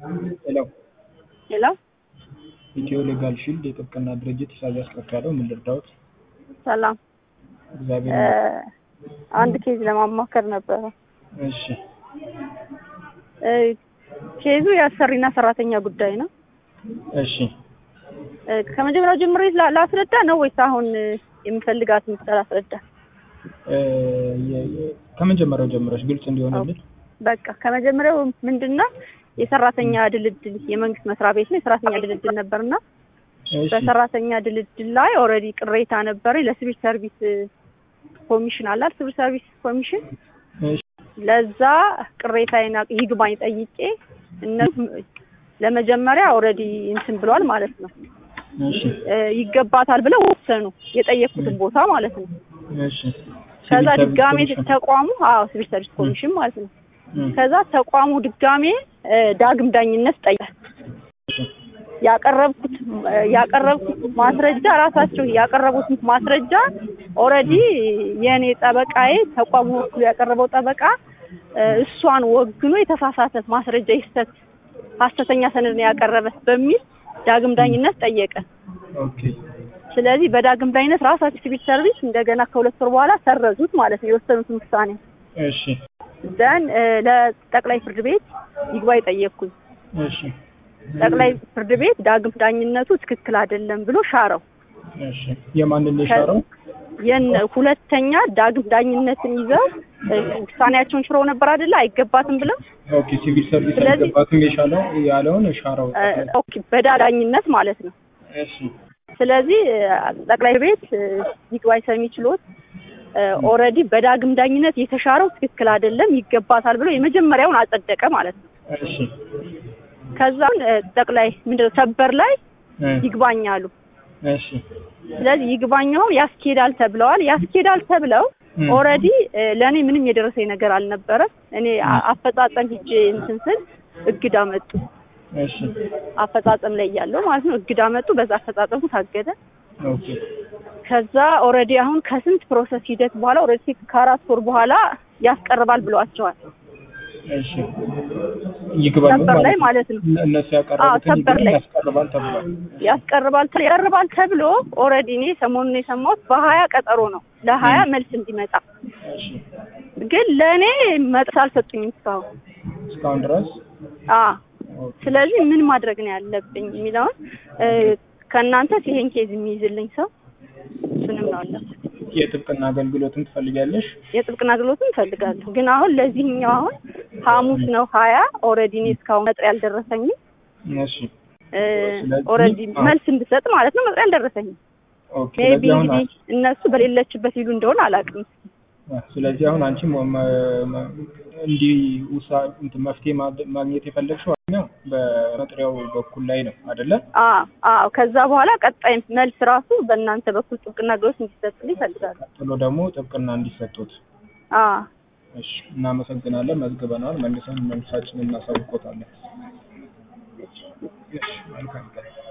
ሄሎ ሄሎ ኢትዮ ሌጋል ሺልድ የጥብቅና ድርጅት ኢሳያስ ከፍ ምን ልርዳዎት? ሰላም እግዚአብሔር እ አንድ ኬዝ ለማማከር ነበረ። እሺ እ ኬዙ የአሰሪና ሰራተኛ ጉዳይ ነው። እሺ እ ከመጀመሪያው ጀምሬ ላ- ላስረዳ ነው ወይስ አሁን እ የምፈልጋት ምስል ላስረዳ? እ የ- የ- ከመጀመሪያው ጀምረሽ ግልጽ እንዲሆንልን በቃ ከመጀመሪያው ምንድነው የሰራተኛ ድልድል የመንግስት መስሪያ ቤት ነው። የሰራተኛ ድልድል ነበርና እሺ በሰራተኛ ድልድል ላይ ኦልሬዲ ቅሬታ ነበር ለሲቪል ሰርቪስ እ ኮሚሽን አላል ሲቪል ሰርቪስ ኮሚሽን እሺ ለዛ ቅሬታዬን አቅ- ይግባኝ ጠይቄ እነሱ ለመጀመሪያ ኦልሬዲ እንትን ብሏል ማለት ነው እሺ እ ይገባታል ብለው ወሰኑ የጠየቅኩትን ቦታ ማለት ነው። እሺ ከዛ ሲቪል ሰርቪስ ድጋሜ ኮሚሽን። ተቋሙ አዎ ሲቪል ሰርቪስ ኮሚሽን ማለት ነው። እም፣ ከዛ ተቋሙ ድጋሜ እ ዳግም ዳኝነት ጠየቀ። እሺ ያቀረብኩት እ ያቀረብኩት ማስረጃ ራሳቸው ያቀረቡት ማስረጃ ኦልሬዲ የእኔ ጠበቃዬ ተቋሙ በኩል ያቀረበው ጠበቃ እ እሷን ወግኖ የተሳሳተ ማስረጃ ይሰጥ ሀሰተኛ ሰነድ ነው ያቀረበ በሚል ዳግም ዳኝነት ጠየቀ። ኦኬ ስለዚህ በዳግም ዳኝነት ራሳቸው ሲቪል ሰርቪስ እንደገና ከሁለት ወር በኋላ ሰረዙት ማለት ነው የወሰኑትን ውሳኔ። እሺ ደን ለጠቅላይ ፍርድ ቤት ይግባኝ ጠየቅኩኝ። እሺ ጠቅላይ ፍርድ ቤት ዳግም ዳኝነቱ ትክክል አይደለም ብሎ ሻረው። እሺ የማንን የሻረው? የነ ሁለተኛ ዳግም ዳኝነትን ይዘው እ ውሳኔያቸውን ሽረው ነበር አይደለ? አይገባትም ብለው ኦኬ ሲቪል ሰርቪስ ስለዚህ- አይገባትም የሻለው ያለውን ሻረው። እ ኦኬ በዳዳኝነት ማለት ነው። እሺ ስለዚህ እ ጠቅላይ ቤት እ ይግባኝ ሰሚ ችሎት ኦልሬዲ በዳግም ዳኝነት የተሻረው ትክክል አይደለም ይገባታል ብሎ የመጀመሪያውን አጸደቀ ማለት ነው። እሺ ከዛን እ ጠቅላይ ምንድነው ሰበር ላይ እ ይግባኝ አሉ። እሺ ስለዚህ ይግባኛውን ያስኬዳል ተብለዋል። ያስኬዳል ተብለው እ ኦልሬዲ ለእኔ ምንም የደረሰኝ ነገር አልነበረም። እኔ አ- አፈጻጸም ሂጄ እንትን ስል እግድ አመጡ። እሺ አፈጻጸም ላይ ያለው ማለት ነው እግድ አመጡ። በዛ አፈጻጸሙ ታገደ። ኦኬ ከዛ ኦልሬዲ አሁን ከስንት ፕሮሰስ ሂደት በኋላ ኦልሬዲ ከአራት ወር በኋላ ያስቀርባል ብለዋቸዋል። እሺ ይግባኙ ሰበር ላይ ማለት ነው እነ- እነሱ አዎ፣ ያቀረቡትን ሰበር ይግባኝ ላይ። ያስቀርባል ተብሏል። ያስቀርባል ተ- ያቀርባል ተብሎ ኦልሬዲ እኔ ሰሞኑን የሰማሁት በሀያ ቀጠሮ ነው ለሀያ መልስ እንዲመጣ እሺ ግን ለእኔ መጥስ አልሰጡኝም እስካሁን። እስካሁን ድረስ አ ኦኬ። ስለዚህ ምን ማድረግ ነው ያለብኝ የሚለውን እ ከእናንተ ይሄን ኬዝ የሚይዝልኝ ሰው እሱንም ነው አለ የጥብቅና አገልግሎትን ትፈልጊያለሽ? የጥብቅና አገልግሎትን እፈልጋለሁ። ግን አሁን ለዚህኛው አሁን ሐሙስ ነው ሀያ ኦልሬዲ እኔ እስካሁን መጥሪያ አልደረሰኝም። እሺ ስለዚህ ኦልሬዲ አሁን- መልስ እንድሰጥ ማለት ነው መጥሪያ አልደረሰኝም። ኦኬ። ሜቢ ስለዚህ አሁን እንግዲህ እነሱ በሌለችበት ይሉ እንደሆነ አላውቅም። አ- ስለዚህ አሁን አንቺ ሞ- መ- መ- እንዲህ ውሳ እንትን መፍትሄ ማድ- ማግኘት የፈለግሽው ዋናው በመጥሪያው በኩል ላይ ነው አይደለ? አዎ አዎ። ከዛ በኋላ ቀጣይ መልስ ራሱ በእናንተ በኩል ጥብቅና አገልግሎት እንዲሰጥልኝ እፈልጋለሁ። ቀጥሎ ደግሞ ጥብቅና እንዲሰጡት። አዎ እሺ እናመሰግናለን። መዝግበናል። መልሰን መልሳችንን እናሳውቆታለን። እሺ መልካም ቀን።